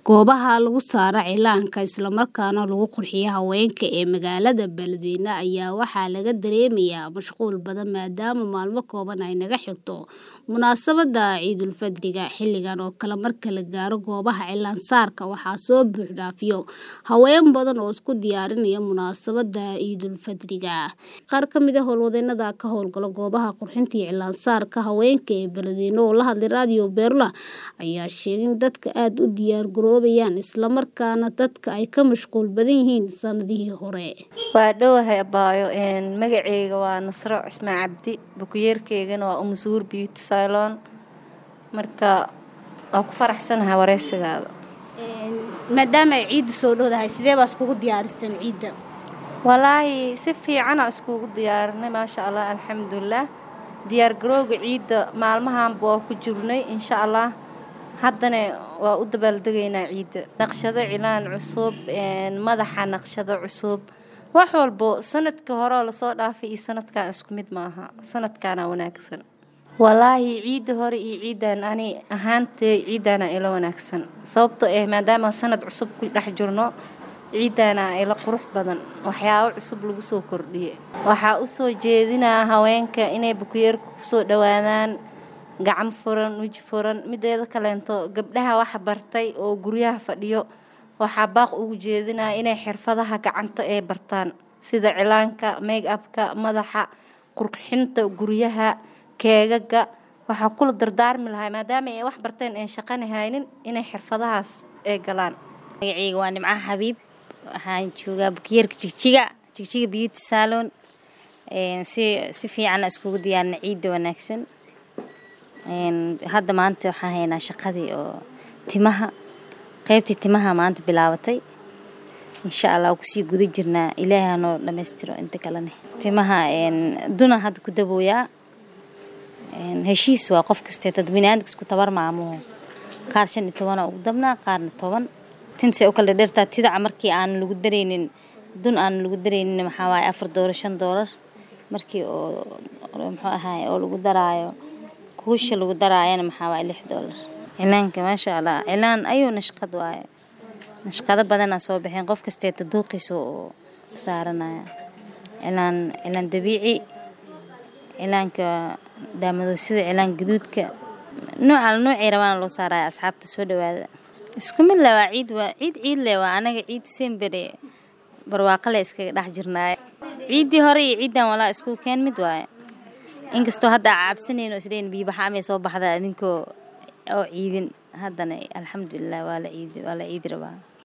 Goobaha lagu saaro cilaanka isla markaana lagu qurxiyo haweenka ee magaalada Beledweyne ayaa waxaa laga dareemayaa mashquul badan maadaama maalmo kooban ay naga xigto munaasabadda Ciidulfidriga. Xilligan oo kale marka la gaaro goobaha cilaan saarka waxaa soo buux dhaafiyo haween badan oo isku diyaarinaya munaasabadda Ciidulfidriga. Qaar ka mid ah howlwadeennada ka howlgala goobaha qurxinta iyo cilaan saarka haweenka ee Beledweyne oo la hadlay Radio Beerla ayaa sheegay in dadka aad u diyaar garoobayaan isla markaana dadka ay ka mashquul badan yihiin sanadihii hore. waa dhowahay abaayo magaceyga waa nasro cismaan cabdi bukuyeerkeygana waa umu suur beauty salon marka waa ku faraxsanahay wareysigaada maadaama ay ciidda soo dhowdahay sidee baa iskugu diyaaristeen ciidda walaahi si fiicana iskugu diyaarinay maasha allah alxamdulilah diyaar garowga ciidda maalmahanba waa ku jirnay insha allah haddana waa u dabaaldegaynaa ciidda naqshado cilaan cusub madaxa naqshado cusub wax walbo sanadka hore oo lasoo dhaafay iyo sanadkan isku mid maaha sanadkaana wanaagsan walaahi ciidda hore iyo ciiddan ani ahaantay ciiddaana ila wanaagsan sababto ah maadaama sanad cusub ku dhex jirno ciiddaana ila qurux badan waxyaabo cusub lagu soo kordhiyey waxaa u soo jeedinaa haweenka inay bukuyeerka kusoo dhowaadaan gacan furan weji furan mideeda kaleento gabdhaha waxa bartay oo guryaha fadhiyo waxaa baaq ugu jeedinaa inay xirfadaha gacanta ay bartaan sida cilaanka make upka madaxa qurxinta guryaha keegaga waxaa kula dardaarmi lahaa maadaama ay wax barteen aan shaqani haynin inay xirfadahaas ay galaan magaceyga waa nimcaha xabiib waxaan joogaa bukiyeerka jigjiga jigjiga beauty salon si si fiicanna iskugu diyaarina ciidda wanaagsan hadda maanta waxaan haynaa shaqadii oo timaha qaybtii timaha maanta bilaabatay insha allah waa kusii guda jirnaa ilaahay hanoo dhammaystiro inta kalene timaha duna hadda ku dabooyaa heshiis waa qof kastee dad biniaadamka isku tabar maamuhu qaar shan iyo tobana ugu dabnaa qaarna toban tinta u kala dheertaa tidaca markii aan lagu dareynin dun aan lagu dareynin maxaa waaye afar doolar shan doolar markii oo muxuu ahaay oo lagu daraayo kuusha lagu daraayana maxaa waaye lix doolar cilaanka maasha allah cilaan ayuu nashqad waaye nashqado badanaa soo baxeen qof kasteeta duuqiisa oo saaranaya cilaan cilaan dabiici cilaanka daamadoosida cilaan gaduudka nooca noocii rabaana loo saaraya asxaabta soo dhawaada isku mid le waa ciid waa ciid ciid le waa anaga ciid sembere barwaaqo le iskaga dhex jirnaaye ciiddii hore iyo ciiddan walaa isku keen mid waaye inkastoo hadda cabsanayno isleen biibaxa amay soo baxda idinkoo oo ciidin haddana alxamdulilah waa la ciidi waa la ciidi rabaa